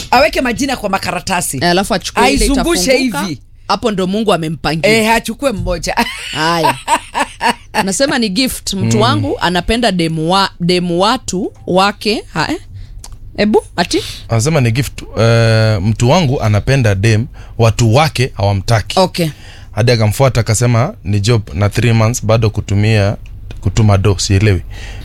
aweke majina kwa makaratasi alafu achukue ile Aizungushe itafunguka. hivi. hapo ndo mungu amempangia eh, achukue mmoja haya anasema ni gift mtu wangu anapenda demu, wa, demu watu wake ha, eh? ebu ati anasema ni gift uh, mtu wangu anapenda dem watu wake hawamtaki okay hadi akamfuata akasema ni job na three months bado kutumia kutuma do sielewi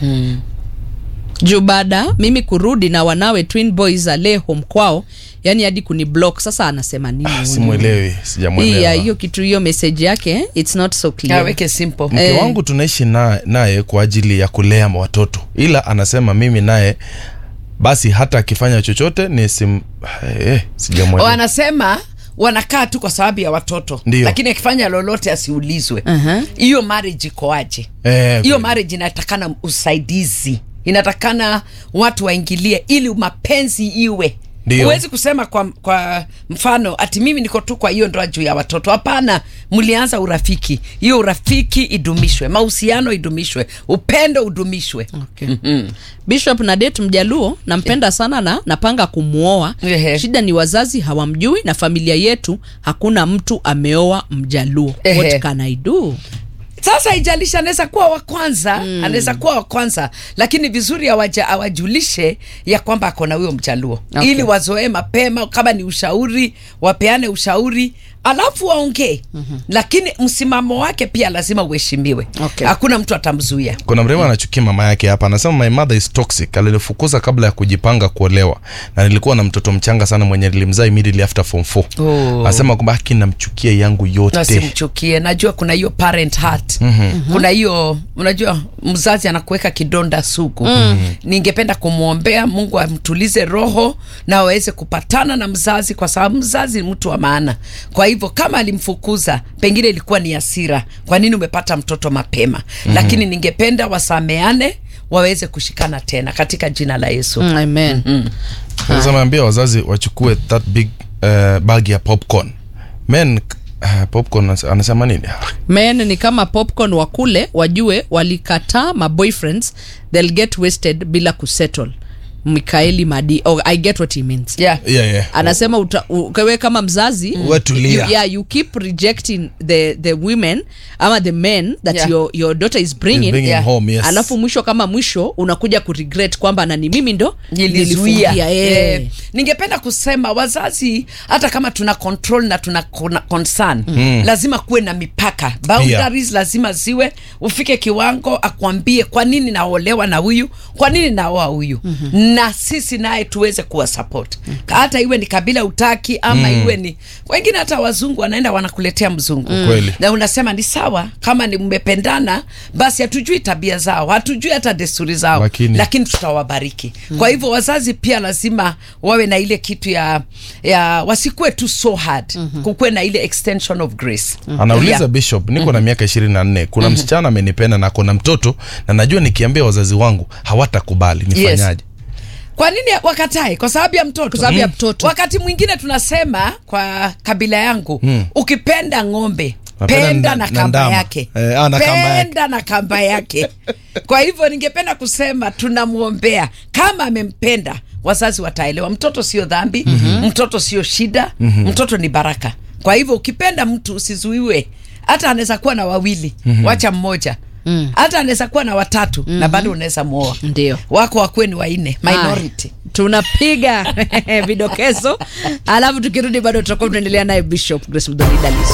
juu baada mimi kurudi na wanawe twin boys ale home kwao yani hadi kuni block sasa anasema nini huyu? simwelewi Hii ya sijamwelewa hiyo kitu hiyo message yake eh, it's not so clear aweke simple mke Eh. wangu tunaishi na- naye kwa ajili ya kulea watoto ila anasema mimi naye basi hata akifanya chochote ni sim eh, sijamwelewa wanasema wanakaa tu kwa sababu ya watoto Ndio. lakini akifanya lolote asiulizwe Aha. hiyo marriage ikoaje Eh, hiyo kweli. marriage inatakana usaidizi inatakana watu waingilie ili mapenzi iwe Ndio. huwezi kusema kwa, kwa mfano ati mimi niko tu kwa hiyo ndoa juu ya watoto hapana mlianza urafiki hiyo urafiki idumishwe mahusiano idumishwe upendo udumishwe Okay. bishop na date mjaluo nampenda sana na napanga kumwoa Ehe. shida ni wazazi hawamjui na familia yetu hakuna mtu ameoa mjaluo Ehe. what can i do sasa haijalishi anaweza kuwa wa kwanza mm. anaweza kuwa wa kwanza lakini vizuri awaja, awajulishe ya kwamba ako na huyo mjaluo Okay. ili wazoee mapema kama ni ushauri wapeane ushauri alafu waongee mm-hmm. lakini msimamo wake pia lazima uheshimiwe Okay. hakuna mtu atamzuia kuna mrema anachukia mama yake hapa anasema my mother is toxic alinifukuza kabla ya kujipanga kuolewa na nilikuwa na mtoto mchanga sana mwenye nilimzaa immediately after form 4 Oh. anasema kwamba haki namchukia yangu yote nasimchukie najua kuna hiyo parent heart mm-hmm. kuna hiyo unajua mzazi anakuweka kidonda sugu mm-hmm. ningependa kumwombea mungu amtulize roho na waweze kupatana na mzazi kwa sababu mzazi ni mtu wa maana kwa hivyo kama alimfukuza pengine ilikuwa ni hasira kwa nini umepata mtoto mapema mm-hmm. lakini ningependa wasameane waweze kushikana tena katika jina la yesu Mm, amen sasa naambia wazazi wachukue that big uh, bag ya popcorn men uh, popcorn anas- anasema nini men ni kama popcorn wa kule wajue walikataa maboyfriends they'll get wasted bila kusettle mikaeli madi oh, i get what he means yeah. yeah, yeah. anasema uta- u- wewe kama mzazi Wewe tulia. you, yeah, you keep rejecting the, the women ama the men that Yeah. your, your daughter is bringing, Is bringing Yeah. home, yes. alafu mwisho kama mwisho unakuja kuregret kwamba nani mimi ndo nilizuia nilifungia, eh. eh. ningependa kusema wazazi hata kama tuna control na tuna kona- concern mm. lazima kuwe na mipaka boundaries lazima ziwe ufike kiwango akwambie kwa nini naolewa na huyu kwa nini naoa huyu mm-hmm. na sisi naye tuweze kuwa support hata iwe ni kabila utaki ama mm. iwe ni wengine hata wazungu wanaenda wanakuletea mzungu Kweli. na unasema ni sawa kama ni mmependana basi hatujui tabia zao hatujui hata desturi zao Lakini- lakini tutawabariki mm. kwa hivyo wazazi pia lazima wawe na ile kitu ya, ya wasikuwe tu so hard mm-hmm. kukuwe na ile extension of grace anauliza Yeah. bishop niko na miaka ishirini na nne kuna msichana amenipenda na kona mtoto na najua nikiambia wazazi wangu hawatakubali nifanyaje kwa nini wakatae kwa sababu ya mtoto Kwa sababu ya mtoto. wakati mwingine tunasema kwa kabila yangu Mm. ukipenda ng'ombe Napenda penda na- na na kamba ndama. yake Eh, ah, na kamba yake. penda na kamba yake kwa hivyo ningependa kusema tunamwombea kama amempenda wazazi wataelewa mtoto sio dhambi mm-hmm. mtoto sio shida mm-hmm. mtoto ni baraka kwa hivyo ukipenda mtu usizuiwe hata anaweza kuwa na wawili mm-hmm. wacha mmoja Mm. hata anaweza kuwa na watatu mm-hmm. na bado unaweza muoa Ndio. wako wakuwe ni waine minority Haya, tunapiga vidokezo alafu tukirudi bado tutakuwa tunaendelea naye bishop grace mdhoni dalis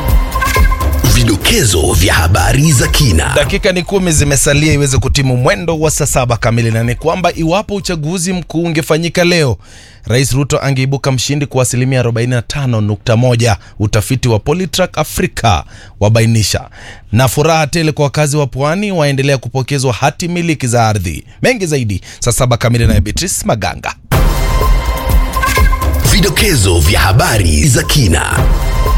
Vidokezo vya habari za kina. dakika ni kumi zimesalia iweze kutimu mwendo wa saa saba kamili na ni kwamba iwapo uchaguzi mkuu ungefanyika leo rais ruto angeibuka mshindi kwa asilimia 45.1 utafiti wa politrack africa wabainisha na furaha tele kwa wakazi wa pwani waendelea kupokezwa hati miliki za ardhi mengi zaidi saa saba kamili naye beatrice maganga Vidokezo vya habari za kina.